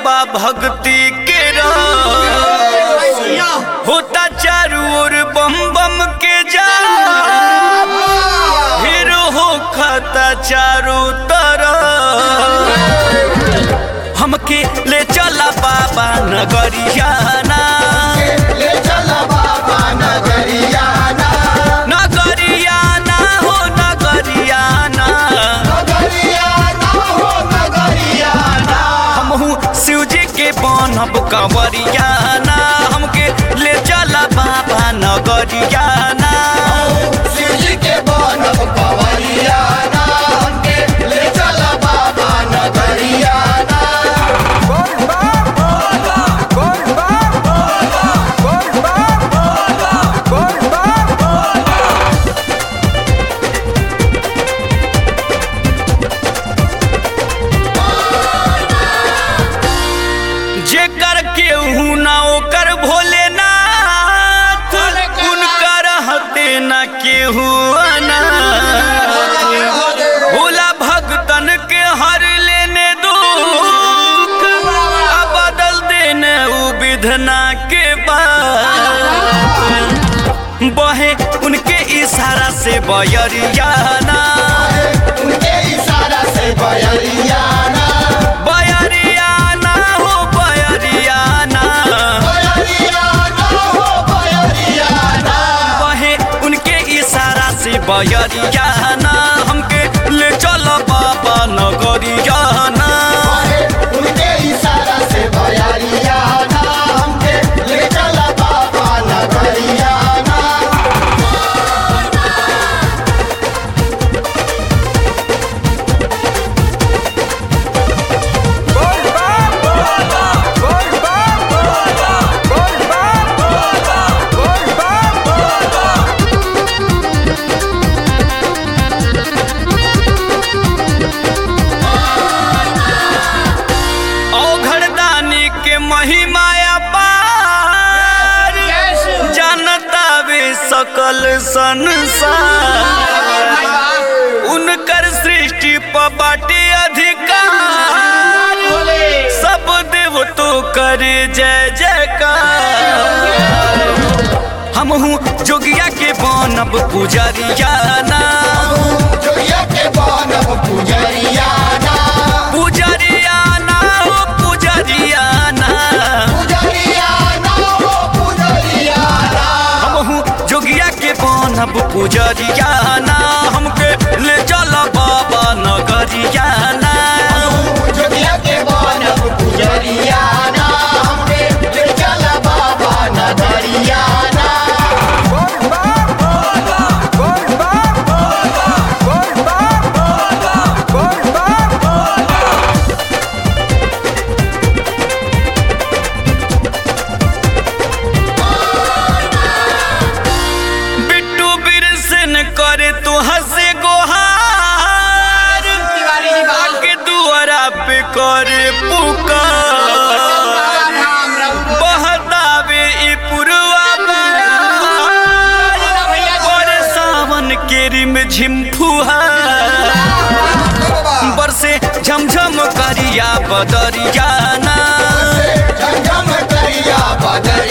बा भक्ति के रस होता चारू ओर बम बम के जा फिर हो खाता चारू तरफ हमके ले चला बाबा नगरियाना ले चला बाबा नगरियाना नगरियाना हो नगरियाना नगरियाना हो नगरियाना हमहू शिव जी के बनब कंवरियाना हमके ले चला बाबा नगरियाना शिव जी के बनब कंवरियाना हमके ले चला बाबा नगरियाना जेकर केहू ना ओकर भोलेनाथ उनकर हते ना केहू अनाथ भोला भक्तन के हर लेने दुख आ बदल देने उ विधना के बात बहे उनके इशारा से बयरियाना उनके इशारा से बयरियाना बयरियाना हो बयरियाना बयरियाना हो बयरियाना बहे उनके इशारा से बयरियाना हमके ले चल बाबा नगरियाना उनके इशारा से बयरियाना हमके ले चला बाबा नगरियाना औघड़दानी के महिमा अपार जानता वे सकल संसार उनकर सृष्टि पर बाटे अधिकार सब देव तो करे जय जयकार हमहू जोगिया के बनब पुजरियाना जोगिया के बनब पुजरियाना पुजरियाना हो पुजरियाना पुजरियाना हो पुजरियाना हमहू जोगिया के बनब पुजरियाना हमके ले चल बाबा नगरियाना जोगिया के बनब पुजरियाना हमके ले चला बाबा नगरियाना बिट्टू बिरसन करे तू हंसे गोहार आके दुआरा पे करे पुकार बहतावे ई पुरवा बहार सावन के रिम झिम फुहार बरसे झमझम करिया बदरियाना झमझम करिया बदरियाना